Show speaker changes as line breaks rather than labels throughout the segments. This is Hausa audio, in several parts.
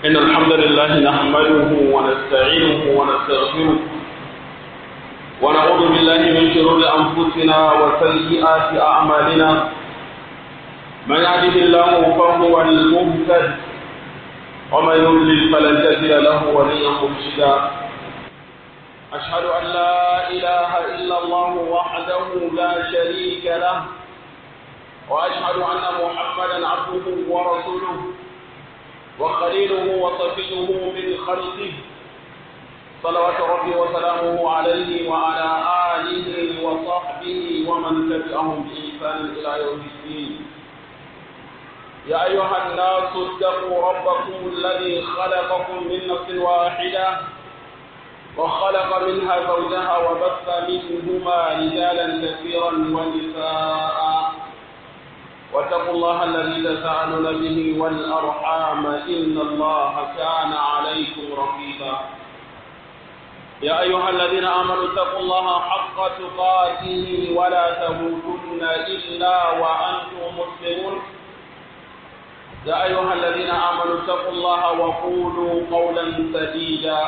إن الحمد لله نحمده ونستعينه ونستغفره ونعوذ بالله من شرور أنفسنا وسيئات أعمالنا من يهده الله فهو المهتد ومن يضلل فلن تجد له وليا مرشدا أشهد أن لا إله إلا الله وحده لا شريك له وأشهد أن محمدا عبده ورسوله وخليله وصفيه من خلقه صلوات ربي وسلامه عليه وعلى آله وصحبه ومن تبعهم بإحسان إلى يوم الدين يا أيها الناس اتقوا ربكم الذي خلقكم من نفس واحدة وخلق منها زوجها وبث منهما رجالا كثيرا ونساء واتقوا الله الذي تساءلون به والأرحام إن الله كان عليكم رقيبا يا أيها الذين آمنوا اتقوا الله حق تقاته ولا تموتن إلا وأنتم مسلمون يا أيها الذين آمنوا اتقوا الله وقولوا قولا سديدا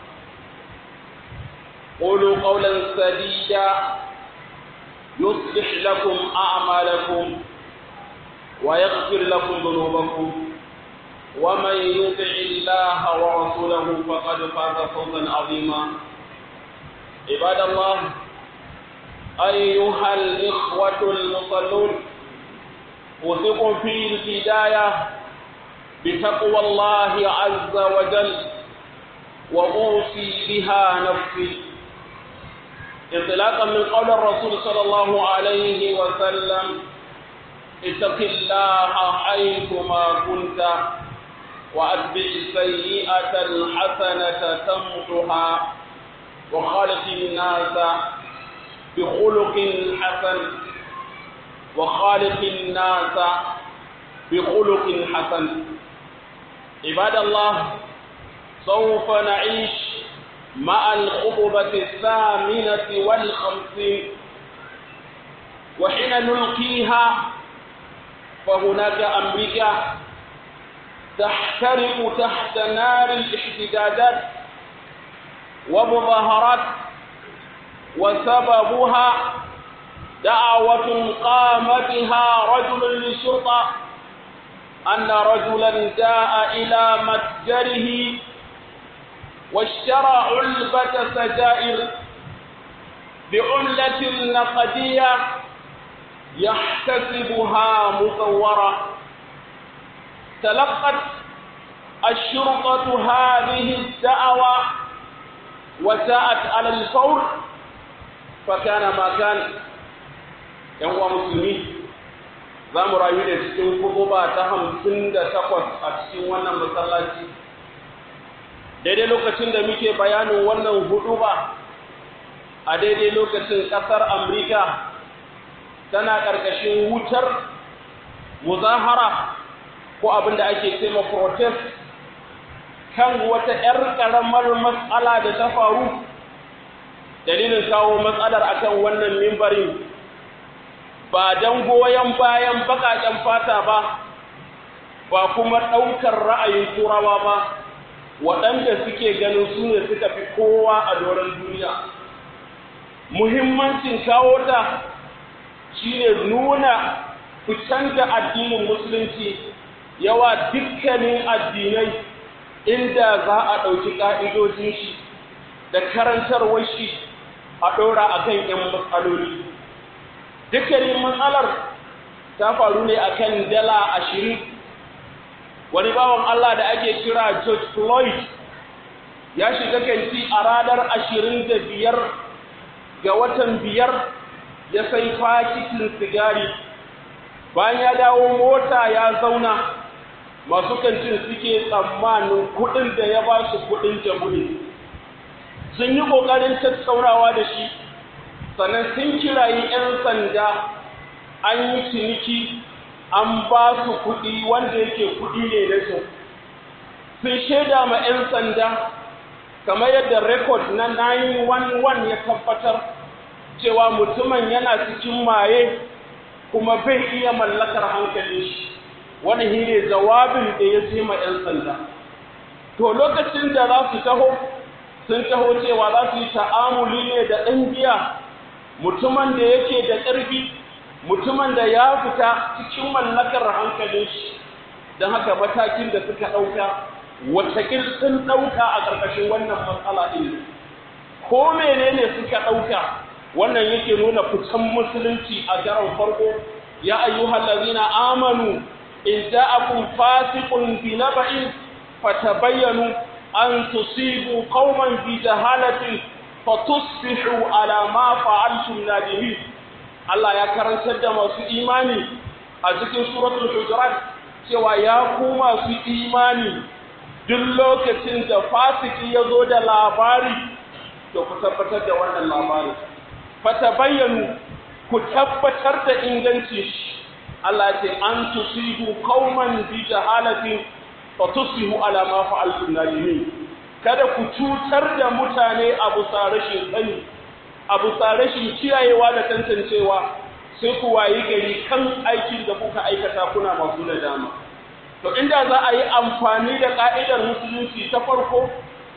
قولوا قولا سديدا يصلح لكم أعمالكم ويغفر لكم ذنوبكم ومن يطع الله ورسوله فقد فاز فوزا عظيما عباد الله أيها الإخوة المصلون أوصيكم في البداية بتقوى الله عز وجل وأوصي بها نفسي انطلاقا من قول الرسول صلى الله عليه وسلم اتق الله حيثما كنت وأتبع السيئة الحسنة تمحها وخالق الناس بخلق حسن وخالق الناس بخلق حسن عباد الله سوف نعيش مع الخطبة الثامنة والخمسين وحين نلقيها فهناك أمريكا تحترق تحت نار الاحتجاجات ومظاهرات وسببها دعوة قام بها رجل للشرطة أن رجلا جاء إلى متجره واشترى علبة سجائر بعملة نقدية يحتسبها مصورة تلقت الشرطة هذه الدعوة وساءت على الفور فكان ما كان ينوى مسلمين za mu rayu da cikin kutuba ta hamsin da takwas a cikin wannan masallaci daidai lokacin da muke bayanin wannan huduba a daidai lokacin ƙasar amurka tana ƙarƙashin wutar muzahara ko abin da ake ce ma protest kan wata 'yar ƙaramar matsala da ta faru dalilin kawo matsalar akan wannan mimbarin ba don goyon bayan baƙaƙen fata ba ba kuma ɗaukar ra'ayin turawa ba waɗanda suke ganin su ne suka fi kowa a doron duniya muhimmancin kawo ta shine nuna fitan da addinin musulunci yawa dukkanin addinai inda za a ɗauki ƙa'idojin shi da karantarwar shi a ɗora a kan ‘yan matsaloli dukkanin matsalar ta faru ne a kan dala ashirin wani bawan Allah da ake kira George Floyd ya shiga kanti a ranar ashirin da biyar ga watan biyar ya sai fakitin sigari bayan ya dawo mota ya zauna masu kantin suke tsammanin kudin da ya ba su kudin jamhuri sun yi kokarin tattaunawa da shi sannan sun kirayi 'yan sanda an yi ciniki an ba su kudi wanda yake kudi ne na su sun shaida ma 'yan sanda kamar yadda rekod na 911 ya tabbatar cewa mutumin yana cikin maye kuma bai iya mallakar hankalin shi wani shi ne jawabin da ya ce ma 'yan sanda to lokacin da za su taho sun taho cewa za su yi ta'amuli ne da ɗan giya mutumin da yake da ƙarfi mutumin da ya fita cikin mallakar hankalin shi don haka matakin da suka ɗauka watakil sun ɗauka a ƙarƙashin wannan matsala ɗin ko menene suka ɗauka wannan yake nuna fitan musulunci a garin farko ya ayyuhal ladina amanu in ja'akum fasiqun bi naba'in fatabayyanu an tusibu qauman bi jahalatin fatusbihu ala ma fa'altum nadimin Allah ya karantar da masu imani a cikin suratul hujurat cewa ya ku masu imani duk lokacin da fasiki ya zo da labari to ku tabbatar da wannan labari fata bayyanu ku tabbatar da inganci shi Allah ce an tusibu qauman bi jahalatin fa tusbihu ala ma fa'altum nadimin kada ku cutar da mutane a bisa rashin sani a bisa rashin kiyayewa da tantancewa sai ku wayi gari kan aikin da kuka aikata kuna masu nadama to inda za a yi amfani da ka'idar musulunci ta farko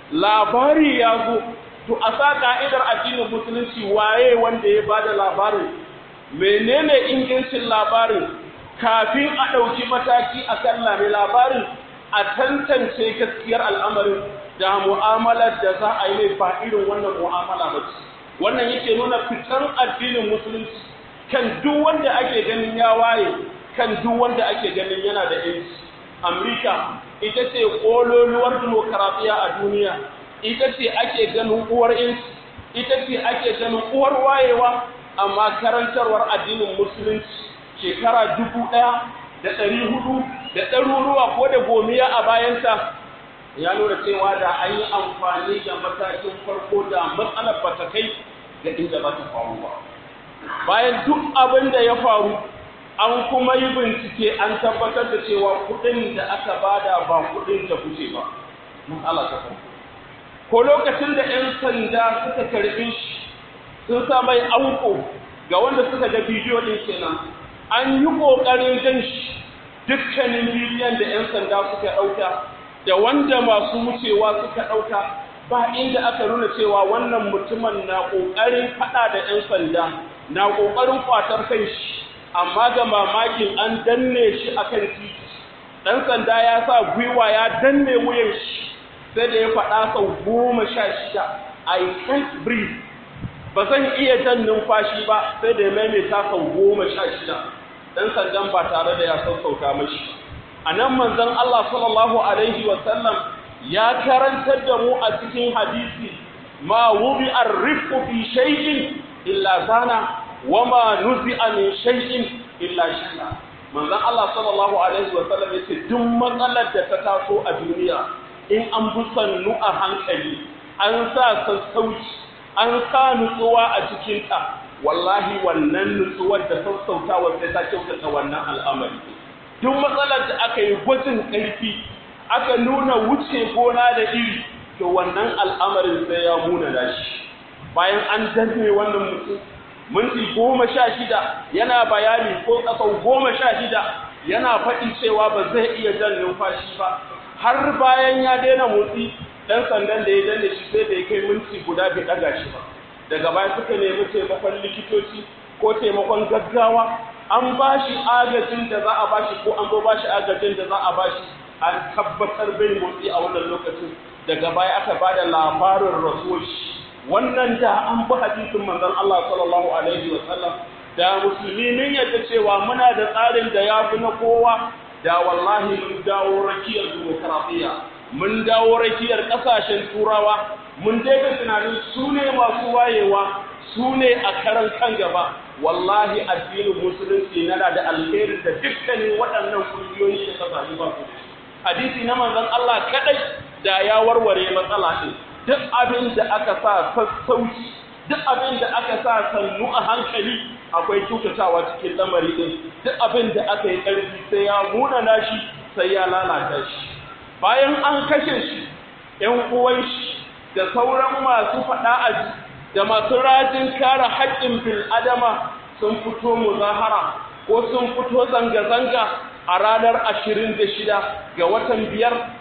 labari ya zo to a sa ka'idar addinin musulunci waye wanda ya bada labarin menene ingancin labarin kafin a ɗauki mataki a kan lame labarin a tantance gaskiyar al'amarin da mu'amalar da za a yi mai ba irin wannan mu'amala ba ce wannan yake nuna fitar addinin musulunci kan duk wanda ake ganin ya waye kan duk wanda ake ganin yana da yanci amurka ita ce ƙololuwar demokaratiya a duniya ita ce ake ganin uwar yanci ita ce ake ganin uwar wayewa amma karantarwar addinin musulunci shekara dubu ɗaya da ɗari hudu da ɗaruruwa ko da gomiya a bayanta ya nuna cewa da an yi amfani da matakin farko da matsalar ba ta kai da inda ba ta faru ba bayan duk abin da ya faru an kuma yi bincike an tabbatar da cewa kuɗin da aka bada ba kuɗin da kuce ba matsala ta farko ko lokacin da 'yan sanda suka karɓi shi sun sa mai auko ga wanda suka ga bidiyo ɗin kenan an yi ƙoƙarin jan shi dukkanin bidiyon da 'yan sanda suka ɗauka da wanda masu wucewa suka ɗauka ba inda aka nuna cewa wannan mutumin na ƙoƙarin faɗa da 'yan sanda na ƙoƙarin ƙwatar kan shi amma ga mamakin an danne shi akan titi ɗan sanda ya sa gwiwa ya danne wuyan shi sai da ya faɗa sau goma sha shida I can't breathe ba zan iya jan numfashi ba sai da ya maimaita sau goma sha shida ɗan sandan ba tare da ya sassauta mashi a nan manzon Allah sallallahu alaihi wasallam ya karantar da mu a cikin hadisi ma wubi arrifku fi shay'in illa zana wa ma nuzi'a min shay'in illa shana manzon Allah sallallahu alaihi wasallam yace duk matsalar da ta taso a duniya in an bi sannu a hankali an sa sassauci an sa nutsuwa a cikinta wallahi wannan nutsuwar da sassautawar sai ta kyautata wannan al'amari duk matsalar da aka yi gwajin ƙarfi aka nuna wuce gona da iri to wannan al'amarin sai ya muna da shi bayan an danne wannan mutum minti goma sha shida yana bayani ko ƙasau goma sha shida yana faɗi cewa ba zai iya jan numfashi ba har bayan ya daina motsi ɗan sandan da ya danne shi sai da ya kai minti guda bai ɗaga shi ba daga baya suka nemi taimakon likitoci ko taimakon gaggawa an ba shi agajin da za a ba shi ko an zo ba shi agajin da za a ba shi an tabbatar bai motsi a wannan lokacin daga baya aka ba da labarin rasuwar shi wannan da an bi hadisin manzon Allah sallallahu alaihi wa sallam da musulmi mun yadda cewa muna da tsarin da ya fi na kowa da wallahi mun dawo rakiyar demokaradiyya mun dawo rakiyar ƙasashen turawa mun daina tunanin su ne masu wayewa su ne a karan kan gaba wallahi addinin musulunci yana da alheri da dukkanin waɗannan kungiyoyi da kasashe ba su hadisi na manzon Allah kadai da ya warware matsala din duk abin da aka sa sassauci duk abin da aka sa sannu a hankali akwai kyautatawa cikin lamari din duk abin da aka yi ƙarfi sai ya munana shi sai ya lalata shi bayan an kashe shi ‘yan uwan shi da sauran masu faɗa a da masu rajin kare haƙƙin bil adama sun fito muzahara ko sun fito zanga-zanga a ranar ashirin da shida ga watan biyar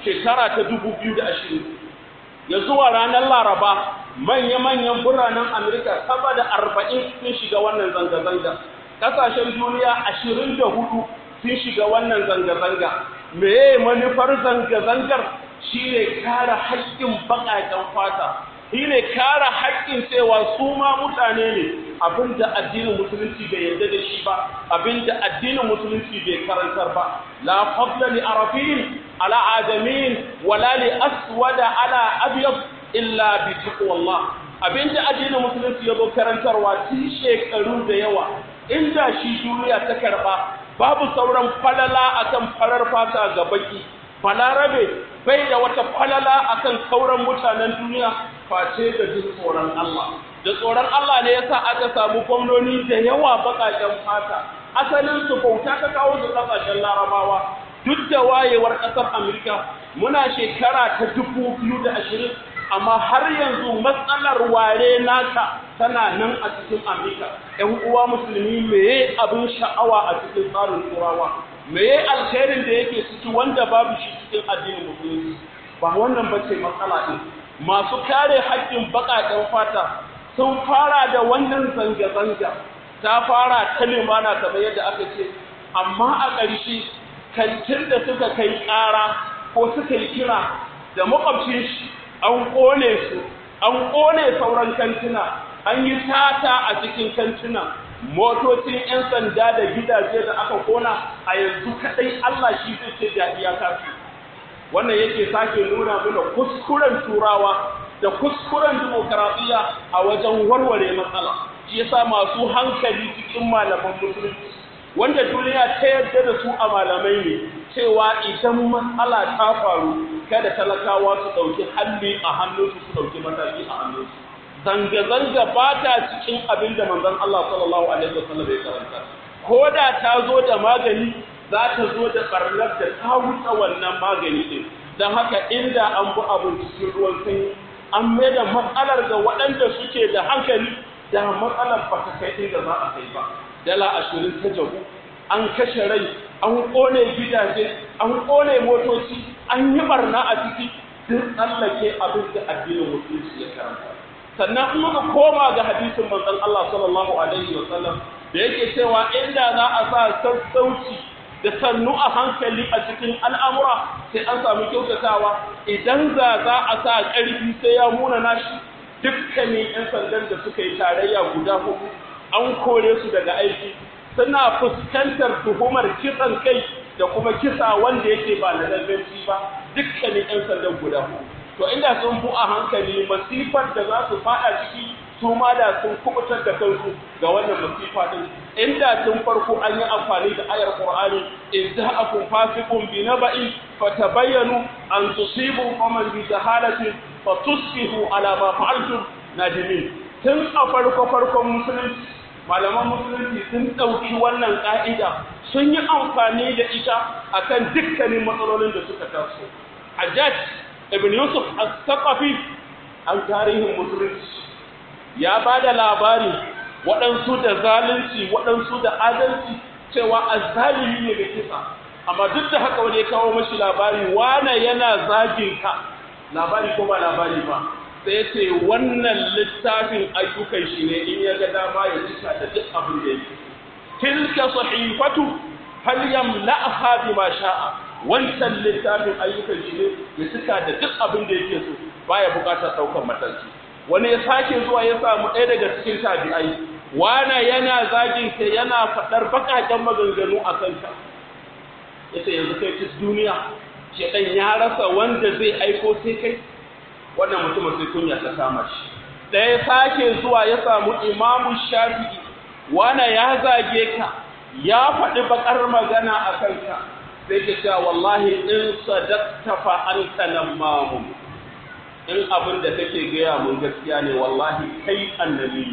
shekara ta dubu biyu da ashirin ya zuwa ranar laraba manya-manyan biranen amurka sama da arba'in sun shiga wannan zanga-zanga ƙasashen duniya ashirin da hudu sun shiga wannan zanga-zanga meye manufar zanga-zangar shine kare haƙƙin baƙaƙen fata shine kare haƙƙin cewa su ma mutane ne abinda addinin musulunci bai yarda da shi ba abinda addinin musulunci bai karantar ba la fadla li arabiyyin ala adamin wala li aswada ala abyad illa bi taqwallah abinda addinin musulunci ya zo karantarwa tun shekaru da yawa inda shi duniya ta karba babu sauran falala akan farar fata ga baki balarabe bai da wata falala akan sauran mutanen duniya face da jin tsoron Allah da tsoron Allah ne yasa aka samu gwamnoni da yawa bakaken fata asalin su bauta ta kawo su kasashen larabawa duk da wayewar ƙasar Amurka muna shekara ta dubu biyu da ashirin amma har yanzu matsalar ware naka tana nan a cikin Amurka ‘yan uwa musulmi meye abin sha'awa a cikin tsarin turawa meye alkhairin da yake ciki wanda babu shi cikin addinin musulunci ba wannan ba ce matsala ɗin masu kare haƙƙin baƙaƙen fata sun fara da wannan zanga-zanga ta fara ta limana kamar yadda aka ce amma a ƙarshe kantin da suka kai ƙara ko suka yi kira da makwabcin shi an ƙone su an ƙone sauran kantuna an yi tata a cikin kantuna motocin 'yan sanda da gidaje da aka kona a yanzu kaɗai Allah shi zai ce da iyaka su wannan yake sake nuna mana kuskuren turawa da kuskuren dimokuraɗiyya a wajen warware matsala shi yasa masu hankali cikin malaman musulunci wanda duniya ta yarda da su a malamai ne cewa idan matsala ta faru kada talakawa su ɗauki halli a hannunsu su ɗauki mataki a hannunsu zanga-zanga ba ta cikin abin da manzon Allah sallallahu alaihi wasallam ya karanta ko da ta zo da magani za ta zo da barnar da ta wuce wannan magani din don haka inda an bi abin cikin ruwan sanyi an mai da matsalar ga waɗanda suke da hankali da matsalar ba ta kai inda za a kai ba dala ashirin ta jabu an kashe rai an ƙone gidaje an ƙone motoci an yi barna a ciki duk tsallake abin da addinin musulunci ya karanta sannan in muka koma ga hadisin manzon Allah sallallahu alaihi wa sallam da yake cewa inda za a sa sassauci da sannu a hankali a cikin al'amura sai an samu kyautatawa idan za za a sa ƙarfi sai ya muna nashi dukkanin 'yan sandan da suka yi tarayya guda hudu an kore su daga aiki suna fuskantar tuhumar kisan kai da kuma kisa wanda yake ba na lalbanci ba dukkanin 'yan sandan guda hudu to inda sun bu a hankali masifar da za su fada ciki su ma da sun kubutar da kansu ga wannan masifa din inda tun farko an yi amfani da ayar qur'ani in ja'akum fasiqun bi naba'in fatabayyanu an tusibu qauman bi jahalatin fatusbihu ala ma fa'altum nadimin tun a farko farkon musulunci malaman musulunci sun ɗauki wannan ƙa'ida sun yi amfani da ita akan dukkanin matsalolin da suka taso hajjaj ibn yusuf as-saqafi an tarihin musulunci ya ba da labari waɗansu da zalunci waɗansu da adalci cewa azzalimi ne da kisa amma duk da haka wani ya kawo mashi labari wane yana zagin ka labari ko ba labari ba sai ya ce wannan littafin ayyukan shi ne in ya ga dama ya cika da duk abin da yake tilka sahifatu hal yamla'ha bima sha'a wancan littafin ayyukan shi ne ya cika da duk abin da yake so baya bukatar daukar mataki wani ya sake zuwa ya samu ɗaya daga cikin tabi'ai wana yana zagin ka yana faɗar bakaken maganganu a kanka yace yanzu kai ci duniya shedan ya rasa wanda zai aiko sai kai wannan mutumin sai kunya ta kama shi ɗaya sake zuwa ya samu imamu shafi'i wana ya zage ka ya faɗi bakar magana a kanka sai ke cewa wallahi in sadaqta fa anta namamu in abin da kake gaya mun gaskiya ne wallahi kai annabi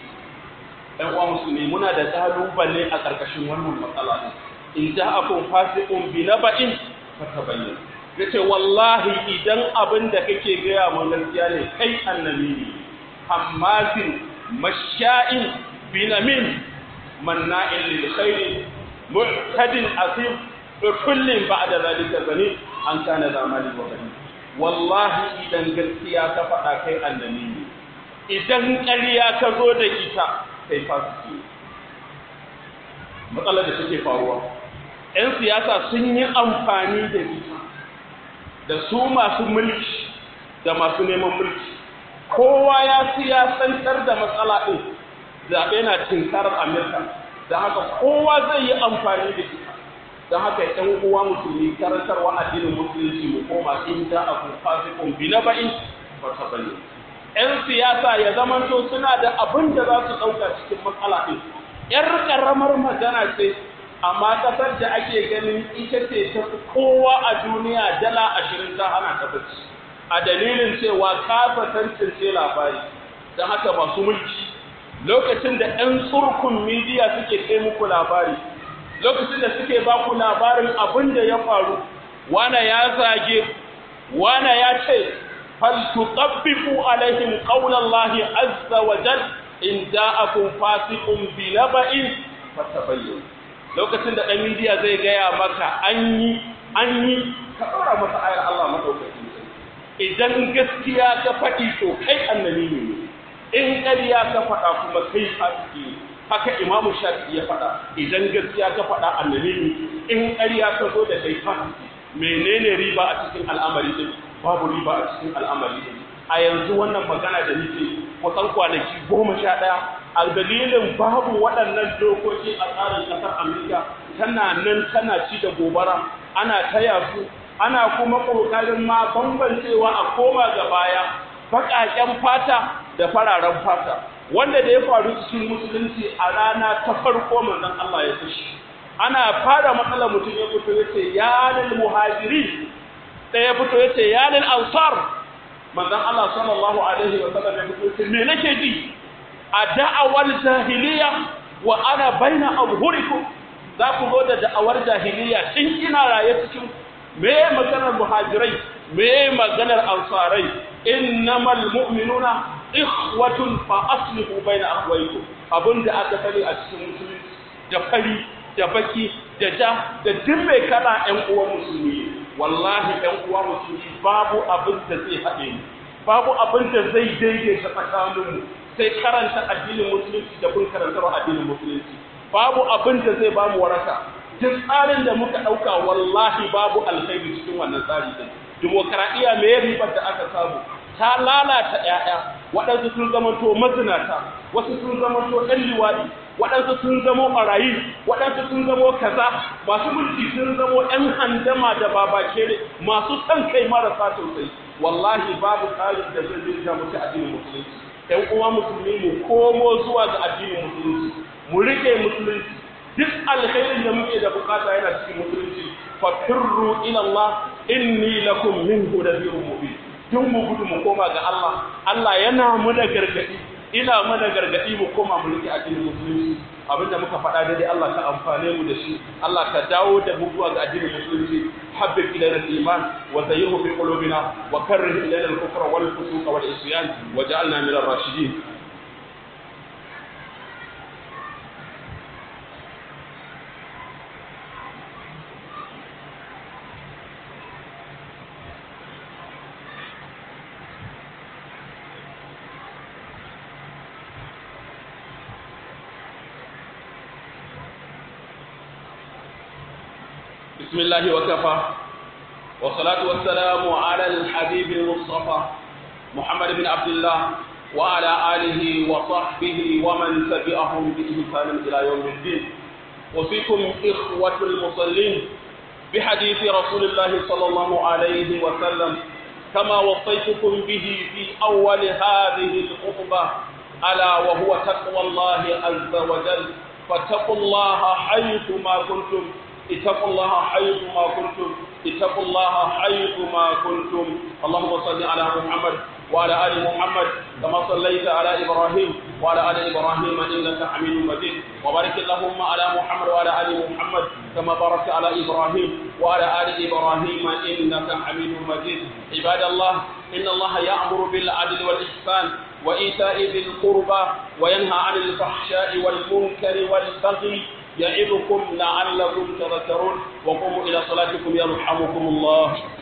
ɗan uwa musulmi muna da kalubale a ƙarƙashin wannan matsala in ja'akum fasiqun bi naba'in fatabayyanu yace wallahi idan abin da kake gaya mun gaskiya ne kai annabi ne hammazin masha'in binamin manna'in lil khairi mu'tadin asim kullin ba'da zalika zani an kana zamani wa gani wallahi idan gaskiya ka faɗa kai annabi ne idan ƙarya ka zo da ita kai fasiki matsalar da take faruwa 'yan siyasa sun yi amfani da ita da su masu mulki da masu neman mulki kowa ya siyasantar da matsala ɗin zaɓe na tinkarar amurka da haka kowa zai yi amfani da ita don haka ‘yan uwa musulmi karantarwa addinin musulunci mu koma in da a kun fasikun bi na ba'in ba ta bane ‘yan siyasa ya zamanto suna da abin da za su ɗauka cikin matsala ɗin ‘yar ƙaramar magana ce amma ƙasar da ake ganin ita ce ta kowa a duniya dala ashirin ta hana ta bacci a dalilin cewa kasa tantance labari don haka masu mulki lokacin da 'yan tsurkun midiya suke kai muku labari lokacin da suke ba ku labarin abin da ya faru wana ya zage wana ya ce faltuqabbifu alaihim qaulallahi azza wa jal in ja'akum fasiqun bi naba'in fatabayyan lokacin da ɗan midiya zai gaya maka an yi an yi ka ɗora masa ayar Allah madaukakin idan gaskiya ka faɗi to kai annabi ne in ƙarya ka faɗa kuma kai fasiki ne haka imamu shafi ya faɗa idan gaskiya ka faɗa annabi ne in ƙarya ka zo da kai fasiki menene riba a cikin al'amari din babu riba a cikin al'amari din a yanzu wannan magana da nake kusan kwanaki goma sha ɗaya a dalilin babu waɗannan dokoki a tsarin ƙasar amurka tana nan tana ci da gobara ana taya su ana kuma ƙoƙarin ma bambancewa a koma ga baya baƙaƙen fata da fararen fata wanda da ya faru cikin musulunci a rana ta farko manzon Allah ya fushi ana fara matsalar mutum ya fito ya ce ya lil muhajiri ɗaya fito ya ce ya lil ansar manzon Allah sallallahu alaihi wa sallam ya fito ya ce me nake ji a da'awar jahiliya wa ana baina abhurikum za ku zo da da'awar jahiliya tun ina raye cikin me maganar muhajirai me maganar ansarai innamal mu'minuna ikhwatun fa aslihu baina akhwaykum abinda aka sani a cikin musulunci da fari da baki da ja da duk mai kana ƴan uwan musulmi wallahi ƴan uwa musulmi babu abin da zai haɗe mu babu abin da zai daidaita tsakaninmu sai karanta addinin musulunci da bin karantar addinin musulunci babu abin da zai bamu waraka duk tsarin da muka ɗauka wallahi babu alkhairi cikin wannan tsari din dimokuraɗiyya me ribar da aka samu ta lalata ‘ya'ya waɗansu sun zamanto mazinata wasu sun zamanto ‘yan liwaɗi waɗansu sun zamo ɓarayi waɗansu sun zamo kaza masu mulki sun zamo ‘yan handama da babakere masu son kai marasa sosai wallahi babu tsarin da zai dinga mutu addinin musulunci ‘yan uwa musulmi mu komo zuwa ga addinin musulunci mu rike musulunci duk alkhairin da muke da bukata yana cikin musulunci fakirru ila Allah inni lakum minhu nadhirun mubin duk mu gudu mu koma ga Allah Allah yana mu da gargadi ina mu da gargadi mu koma mu rike addinin musulunci abinda muka faɗa daidai Allah ka amfane mu da shi Allah ka dawo da mu zuwa ga addinin musulunci habbib ilayna al-iman wa zayyinhu fi qulubina wa karrih ilayna al-kufra wal fusuq wal isyan waj'alna min ar-rashidin بسم الله وكفى والصلاة والسلام على الحبيب المصطفى محمد بن عبد الله وعلى آله وصحبه ومن تبعهم بإحسان إلى يوم الدين وفيكم إخوة المصلين بحديث رسول الله صلى الله عليه وسلم كما وصيتكم به في أول هذه الخطبة ألا وهو تقوى الله عز وجل فاتقوا الله حيثما كنتم اتقوا الله حيث ما كنتم اتقوا الله حيث ما كنتم اللهم صل على محمد وعلى ال محمد كما صليت على ابراهيم وعلى ال ابراهيم انك حميد مجيد وبارك اللهم على محمد وعلى ال محمد كما باركت على ابراهيم وعلى ال ابراهيم انك حميد مجيد عباد الله ان الله يامر بالعدل والاحسان وايتاء ذي القربى وينهى عن الفحشاء والمنكر والبغي يعظكم لعلكم تذكرون وقوموا إلى صلاتكم يرحمكم الله